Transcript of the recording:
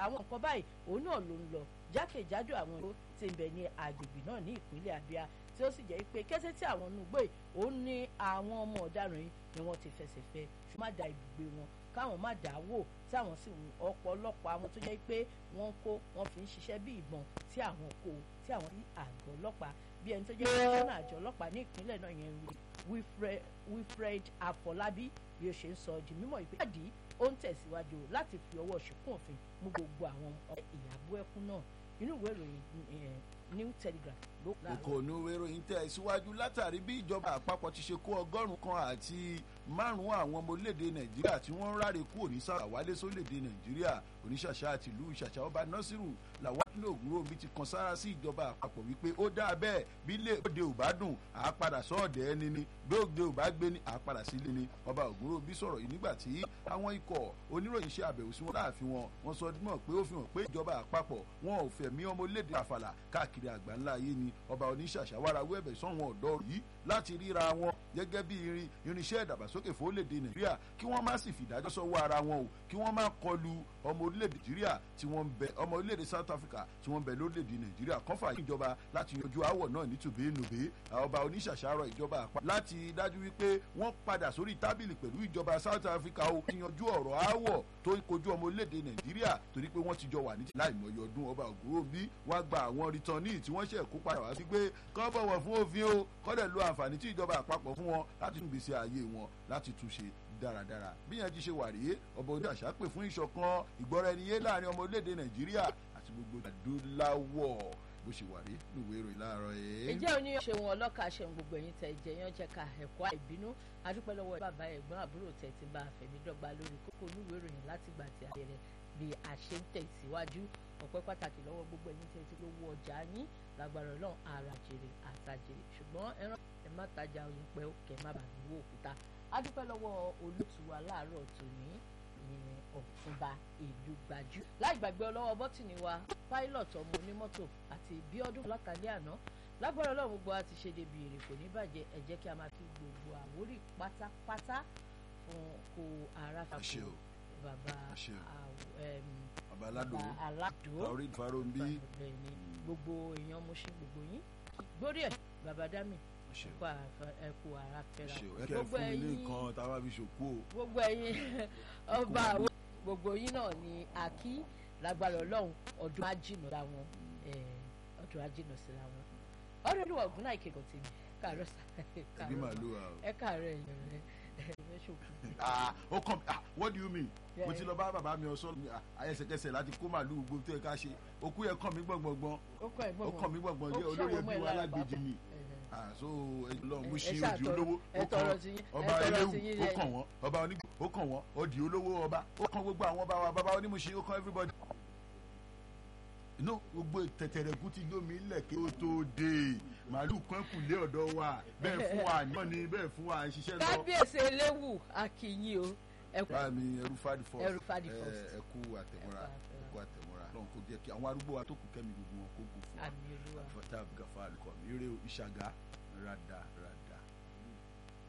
àwọn nǹkan báyìí òun náà ló ń lọ jákèjádò àwọn ìlú tí ń bẹ ní agbègbè náà ní ìpínlẹ̀ Abia tí ó sì jẹ́ pé kété tí àwọn nugbó yìí òun ní àwọn ọmọ ọ̀daràn yìí ni wọ́n ti fẹsẹ̀ fẹ́ ṣùgbọ́n má da ibùgbé wọn káwọn má dà á wò tí àwọn sì ń ọ̀pọ̀lọpọ̀ àwọn tó jẹ́ pé wọ́n kó wọ́n fi ń ṣiṣẹ́ bí ìbọn tí àwọn kó tí àwọn rí àgọ́ ọlọ́pàá bí ẹni tó jẹ́ kọ́nà àjọ ọlọ́pàá ní ìpínlẹ̀ náà yẹn Wilfred Afọlábí bí ó ṣe ń sọ di mímọ̀ ìpínlẹ̀ ó ń tẹ̀síwájú láti fi ọwọ́ ṣùkún òfin mú gbogbo àwọn ìyàbọ̀ ẹkún náà inú ìwé ìròyìn New Telegraph ló kù láàárọ̀. ìkànnì ìròyìn tẹ̀ síwájú látàrí bí ìjọba àpapọ̀ ti ṣe kó ọgọ́rùn-ún kan àti márùn-ún àwọn ọmọ orílẹ̀-èdè nàìjíríà tí wọ́n ń ráre kúrò ní sáà wálé sórílẹ̀-èdè nàìjíríà oníṣàṣà àti ìlú ìṣàṣà ọba nasiru làwálé ògúnrò mi ti kan sára sí ìjọba àpapọ̀ wípé ó dáa bẹ́ẹ̀ bí ilé òde ò bá dùn àá padà sọ́ọ̀dẹ̀ ẹni ni bí òde ò bá gbé ni àá padà sílé ni ọba ògúnrò bí sọ̀rọ̀ yìí nígbà tí àwọn ikọ̀ oníròyìn ṣe àbẹ̀wò sí wọn láàfin wọn wọn sọ mọ̀ pé ó fi hàn pé ìjọba àpapọ̀ wọn ò fẹ̀mí ọmọ orílẹ̀-èdè àfàlà káàkiri àgbáńlá ayé ni ọba oníṣàṣà wàrà wẹ́ẹ̀bẹ̀ sọ́wọ́n ọ̀dọ́ yìí láti ríra wọn gẹ́gẹ́ bí irin irinṣẹ́ ìdàgbàsókè fórílẹ̀-èdè nàìjíríà kí wọ́n má sì fìdájọ́ sọ́wọ́ ara wọn o kí wọ́n má kọlu ọmọ orílẹ̀-èdè nàìjíríà tí wọ́n ń bẹ ọmọ orílẹ̀-èdè south africa tí wọ́n ń bẹ lórílẹ̀-èdè nàìjíríà kán fà ìjọba láti yanjú àwọ̀ náà ní tùbẹ́ẹ̀nùbẹ́ ọba oníṣàṣàrọ̀ ìjọba àpá láti dájú wípé wọ́n padà sórí tábìlì pẹ̀lú ìjọba south africa o kí yanjú ọ̀rọ̀ àwọ̀ tó ń kojú ọmọ orílẹ̀-èdè nàìjíríà torí pé wọ́n ti jọ wà ní láìmọye ọdún ọba ògúnròbí wá gba àwọn rìtọ́nì tí wọ́n ṣẹ̀ kó padà wá sí pé kán bọ̀wọ̀ fún òfin o kọ́dẹ̀ lo àǹfààní tí ìjọba àpapọ̀ fún wọn láti tún gbèsè ààyè wọn láti túnṣe dáradára bí yẹn ti ṣe wà rèé ọba ojú àṣà pè fún ìṣọ̀kan ìgbọ́ra ẹni yé láàrin ọmọ orílẹ̀-èdè nàìjíríà àti gbogbo adúláwọ̀ bó ṣe wà rí níwèé ìròyìn láàárọ̀ yìí. ìjẹ́ òní ṣe wọn ọlọ́kà ṣe gbogbo ẹ̀yin tẹ̀ jẹ́ yán jẹ́ ká ẹ̀kọ́ àìbínú adúpẹ́ lọ́wọ́ bàbá ẹ̀gbọ́n àbúrò tẹ̀ ti bá fẹ̀mí dọ́gba lórí kókó níwèé ìròyìn láti gbà tí a bẹ̀rẹ̀ bí a ṣe ń tẹ̀síwájú ọpẹ́ pàtàkì lọ́wọ́ gbogbo ẹ̀yin tẹ̀ ti lówó ọjà yín lágbára ọlọ́run ara jèrè àtàjèrè ṣùgbọ́n ẹran ẹ má tajà oyin pẹ́ kẹ́ má bàa wó òkúta adúpẹ́ lọ́wọ́ olótù wa láàárọ̀ tòní ìyẹn ọ̀túnba ìlú gbajú láì gbàgbé ọlọ́wọ́ bọ́tìnì wa pilot ọmọ onímọ́tò àti bíọ́dún látàlẹ́ àná lágbára ọlọ́run gbogbo a ti ṣe débi èrè kò ní bàjẹ́ ẹ jẹ́ kí a máa fi gbogbo àwórí pátápátá fún kó ara fàkó bàbá bàbá aládò aládò taorí farombi bẹ́ẹ̀ni gbogbo èèyàn mo ṣe gbogbo yín gbórí ẹ̀ bàbá dami ẹkú ẹkú ara fẹ́ra gbogbo ẹ̀yin nǹkan tá a bá fi ṣòkó o. gbogbo ẹ̀yin ọba àwọn gbogbo yín náà ni àkí lágbára ọlọ́run ọdún ajínà síra wọn ọdún ajínà síra wọn ọdún olúwa ògùn náà ìkẹkọọ tèmi káàárọ̀ sá ẹbí màlúù à o. ẹ káàárọ̀ ẹ̀yìn rẹ ẹ ṣòkò. ó kàn ah what do you mean mo ti lọ bá bàbá mi ọsọ ayẹsẹkẹsẹ láti kó màlúù gbogbo tó yẹ ká ṣe òkú yẹ kàn mí gbọngbọngbọn ó kàn mí gbọngbọn jẹ olórí ẹbí wa alágbèjì mi so lọ mo ṣe òdì olówó ó kàn ọba eléwu ó kàn wọn ọba onígbò ó kàn wọn òdì olówó ọba ó kàn gbogbo àwọn ọba wa bàbá onímọ̀ṣe ó kàn everybody. inú gbogbo tẹ̀tẹ̀rẹ̀kú ti lómi ilẹ̀ kí ó tó dé màálù kan kù lé ọ̀dọ̀ wa bẹ́ẹ̀ fún wa àná ni bẹ́ẹ̀ fún wa ṣiṣẹ́ lọ. kábíyèsí eléwu akínyìn o. báà mi ẹrú fadi first ẹrú fadi first ẹ kú àtẹ̀mọ́ra ẹ kú àtẹ̀mọ́ra lọ́n kó jẹ́ kí àwọn arúgbó wa tó kù kẹ́mi gbogbo wọn kó kù fún wa àmì olúwa àfọ̀tá àbúgàfà àlùkò mi eré ìṣàgá rada rada.